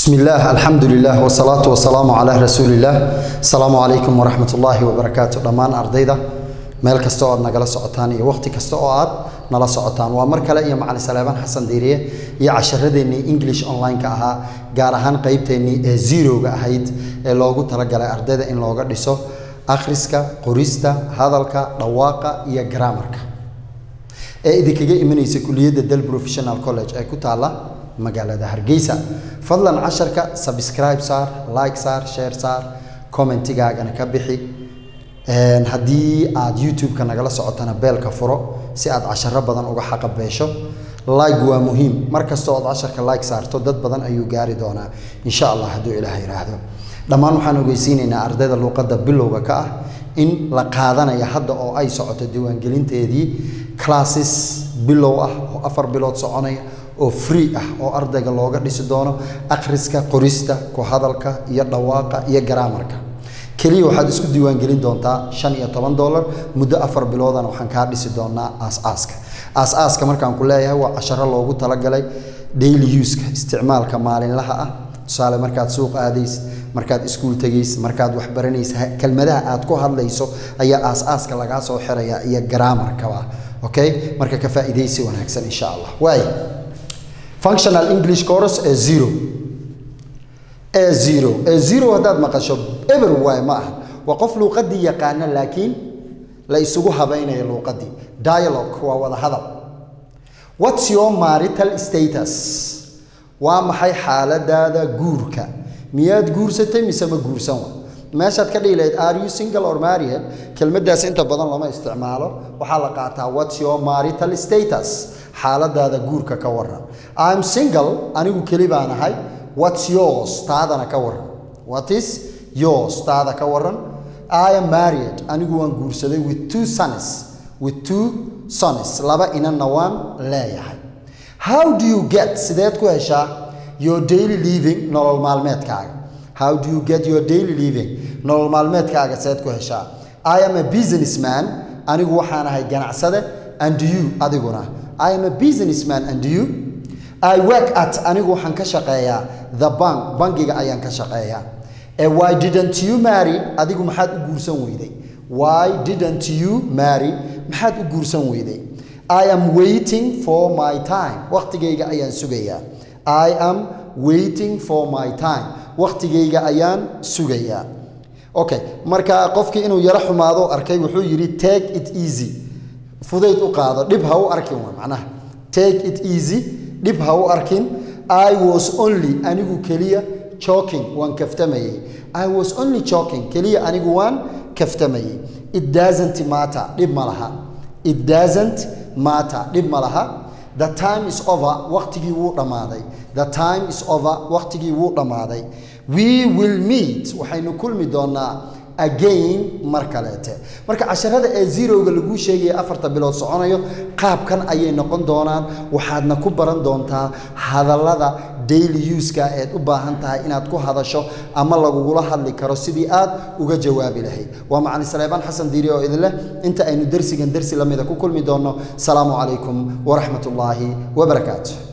بسم الله الحمد لله والصلاة والسلام على رسول الله السلام عليكم ورحمة الله وبركاته دمان أرديدا meel kasta oo aad nagala socotaan iyo waqti kasta oo aad nala socotaan waa mar kale iyo macalin saleebaan xasan diiriye iyo casharadeenii english online-ka ahaa gaar ahaan qeybteennii ee zeroga ahayd ee loogu talagalay ardayda in looga dhiso akhriska qorista hadalka dhawaaqa iyo garaamarka ee idinkaga imanaysa kuliyadda del professional college ee ku taalla magaalada hargeysa fadlan casharka subscribe saar like saar share saar commentigaagana ka bixi haddii aad youtube-ka nagala socotana beelka furo si aad casharo badan uga xaqabeesho like waa muhiim mar kastoo aad casharka like saarto dad badan ayuu gaari doonaa insha allah hadduu ilaah yidhaahdo dhammaan waxaan ogeysiinaynaa ardayda luuqadda bilowga ka ah in la qaadanaya hadda oo ay socoto diiwaangelinteedii classes bilow ah oo afar bilood soconaya oo free ah oo ardayga looga dhisi doono akhriska qorista ku hadalka iyo dhawaaqa iyo garaamarka keliya waxaad isku diiwaangelin doontaa shan iyo toban dollar muddo afar biloodana waxaan kaa dhisi doonaa aas-aaska aas-aaska markaan ku leeyahay waa casharo loogu talagalay daily uska isticmaalka maalinlaha ah tusaale markaad suuq aadaysid markaad iskuul tegaysid markaad wax baranaysid kelmadaha aad ku hadlayso ayaa aas-aaska lagaa soo xiraya iyo garaamarkaba okay marka ka faa'iidaysi wanaagsan insha allah waay functional english course ee zero ee zero ee zero haddaad maqasho eber waay ma aha waa qof luuqadii yaqaana laakiin la isugu habaynayo luuqadii dialogue waa wada hadal what's your marital status waa maxay xaaladaada guurka miyaad guursatay mise ma guursan wa meeshaad ka dhihi lahayd are you single or married kelmaddaas inta badan lama isticmaalo waxaa la qaataa what's your marital status xaaladaada guurka ka waran i'm single anigu keli baan ahay what's yours taadana ka waran what is yours taada ka waran i am married anigu waan guursaday with two sons with two sons laba inanna waan leeyahay how do you get sideed ku heshaa your daily living nolol maalmeedkaaga how do you get your daily living nolol maalmeedkaaga seed ku heshaa i am a businessman anigu waxaan ahay ganacsade and you adiguna i am a businessman and you I work at anigu waxaan ka shaqeeyaa the bank bangiga ayaan ka shaqeeyaa e why didn't you marry adigu maxaad u guursan weyday why didn't you marry maxaad u guursan weyday I am waiting for my time waqtigayga ayaan sugayaa I am waiting for my time waqtigayga ayaan sugayaa okay marka qofkii inuu yaro xumaado arkay wuxuu yidhi take it easy fudayd u qaado dhib ha u arkin waa macnaha take it easy dhib ha u arkin i was only anigu keliya joking waan kaftamayey i was only joking keliya anigu waan kaftamayey it doesn't matter dhib ma laha it doesn't matter dhib ma laha the time is over waqtigii wuu dhammaaday the time is over waqtigii wuu dhammaaday we will meet waxaynu kulmi doonaa again mar kaleete marka casharada ee zerowga laguu sheegaya afarta bilood soconayo qaabkan ayay noqon doonaan waxaadna ku baran doontaa hadallada daily uska eed u baahan tahay inaad ku hadasho ama lagugula hadli karo sidii aad uga jawaabi lahayd waa macalin saleebaan xasan diiri oo idin leh inta aynu dersigan dersi lamida ku kulmi doonno salaamu calaykum waraxmat ullaahi wabarakaatu